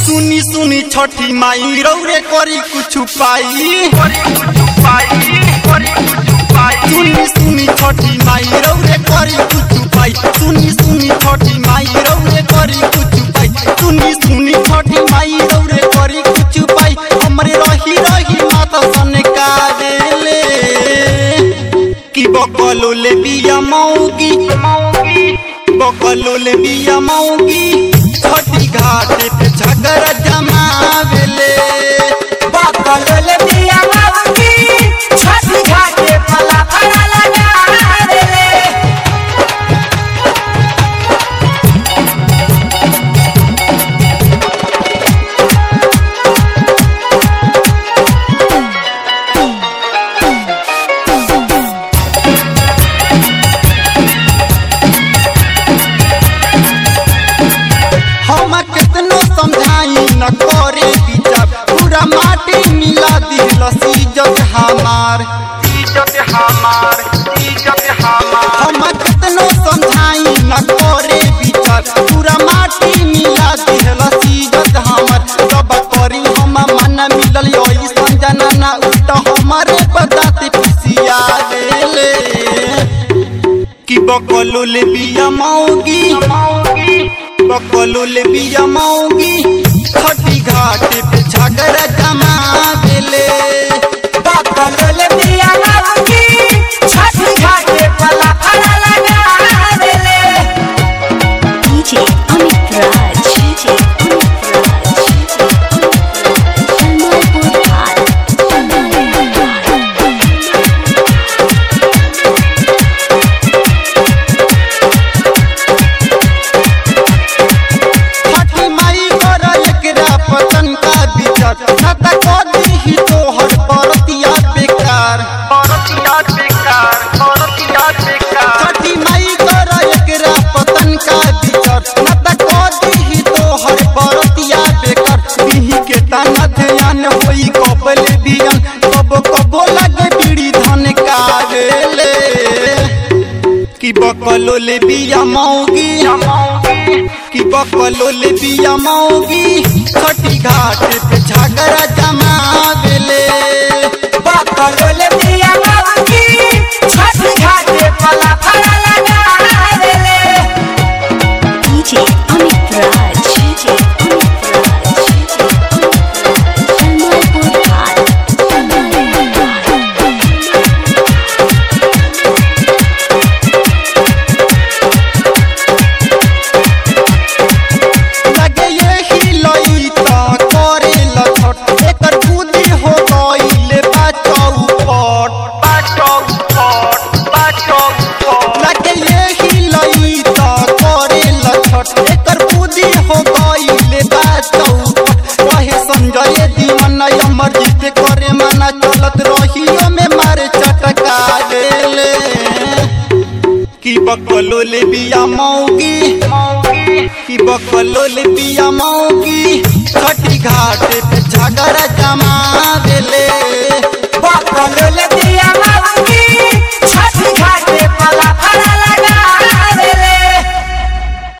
सुनी सुनी छठी माई रौरे करी कुछ पाई सुनी सुनी छठी माई रौरे करी कुछ पाई सुनी सुनी छठी माई रौरे करी कुछ पाई सुनी सुनी छठी माई रौरे करी कुछ पाई हमरे रही रही माता सन का देले कि बकलो ले बिया मौगी बकलो ले बिया मौगी छठी घाट पे झगड़ा जमावेले बकलोल बिया मौगी छठी घाटे फला फला लगा देले हम कितनो समझाई न करे विचार पूरा माटी मिला दिल सीजत हमार हम कितनो समझाई न करे विचार पूरा माटी मिला दिल सीजत हमार सब करी हम मन मिलल ऐसन जनना उल्टा हमारे बताते पिसिया देले कि बकलो ले बिया मौगी बकलो ले बिया मौगी छठी घाट पे झगड़ा जमा देले बकलोल बिया मौगी छठी घाटे फला फला लगा देले DJ Amit Raj. DJ Amit Raj. Jamalpur High. छठी माई कर एकरा पतन का विचार न त कदी ही तोहर परतिया बेकार छठी माई कर एकरा पतन का विचार न त कदी ही तोहर परतिया बेकार बिही के तना ध्यान होई कबल बियन कब कबो लगे बीड़ी धन का गेले कि बकलो ले बिया मौगी कि बकलो ले बिया मौगी छठी घाट पे झगड़ा जमा देले बकलोल बिया मौगी छठी घाटे फला फला लगा देले DJ Amit Raj. DJ Amit Raj. Jamalpur High. लगे यही लई त करे लछट एकर बुद्धि हो गईले बा चौपट लगे यही लई त करे लछट एकर बुद्धि हो गईले बा चौपट कहे संजय दीवाना अमर जीत करे मना चलत रहियो में मारे चटका देले कि बकलो ले बिया मौगी कि बकलो ले बिया मौगी छठी घाट पे झगड़ा जमा देले